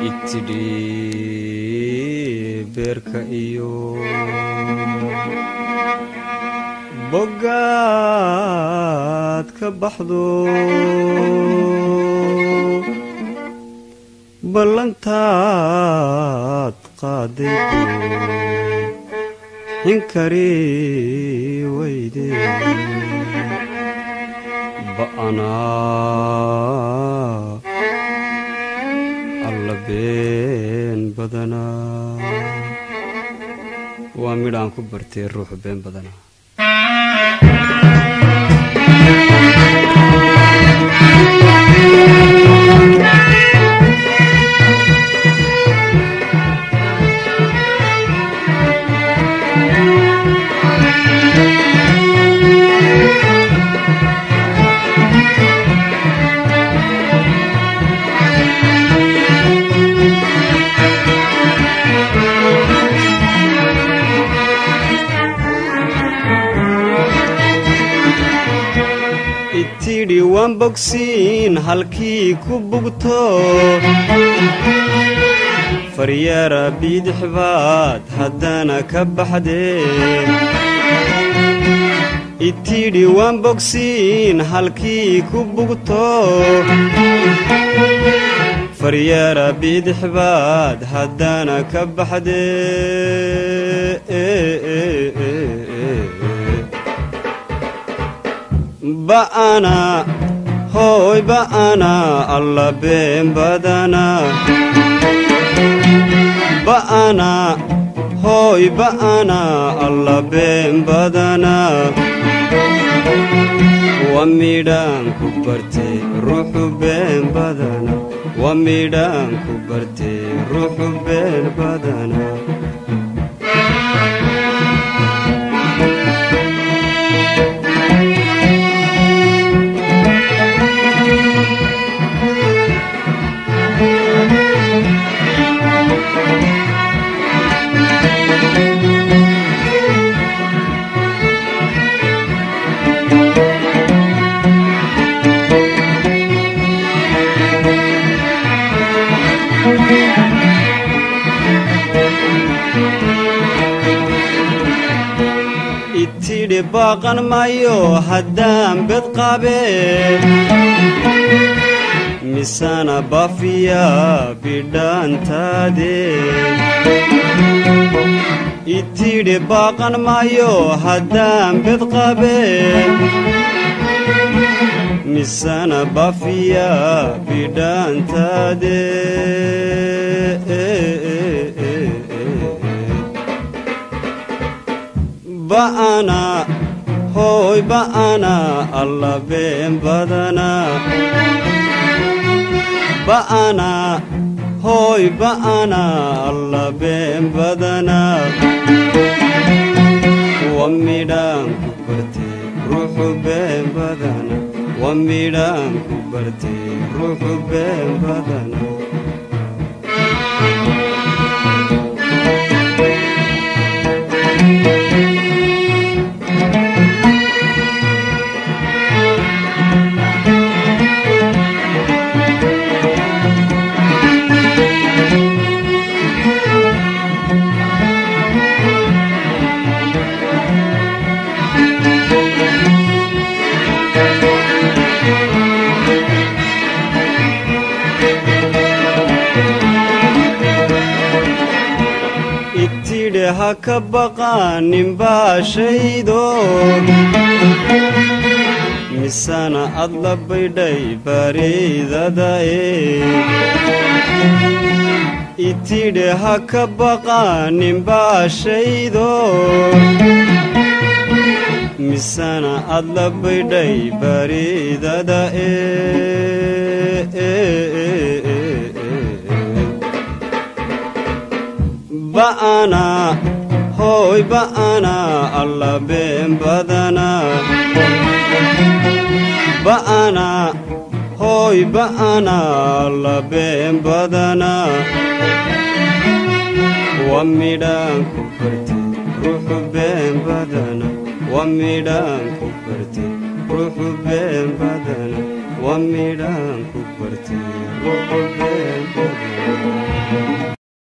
itidhi beerka iyo boggaad ka baxdo ballantaad qaaday xinkari weyde ba'anaa alla been badanaa waa midh aan ku bartay ruuxu been badanaa itidhi waan bogsiin halkii ku bugto faryaara biidix baad haddana ka baxdee itidhi waan bogsiin halkii ku bugto faryaara biidix baad haddana ka baxdee ba'ana hooy ba'ana alla been badana ba'ana hooy ba'ana alla been badana waa midhaan ku bartee ruuxu been badana waa midhaan ku bartee ruuxu been badana itidhi baaqan maayo haddaan bed qabee misana bafiya bidhaantaade itidhi baaqan maayo haddaan bed qabee misana bafiya bidhaantaade ba'ana hooy ba'ana alla been badana ba'ana hooy ba'ana alla been badana waa midhaan ku bartee ruuxu been badana waa midhaan ku bartee ruuxu been badana itidhe ha ka baqaaninbaa shaydo misana ad la baydhay bareydadae itidhe ha ka baqaaninbaa shaydo misana ad la baydhay bareydadae ba'ana hooy ba'ana alla been badana ba'ana hooy ba'ana alla been badana waa midhaan ku bartee ruuxu been badana waa midhaan ku bartee ruuxu been badana waa midhaan ku bartee ruuxu been badana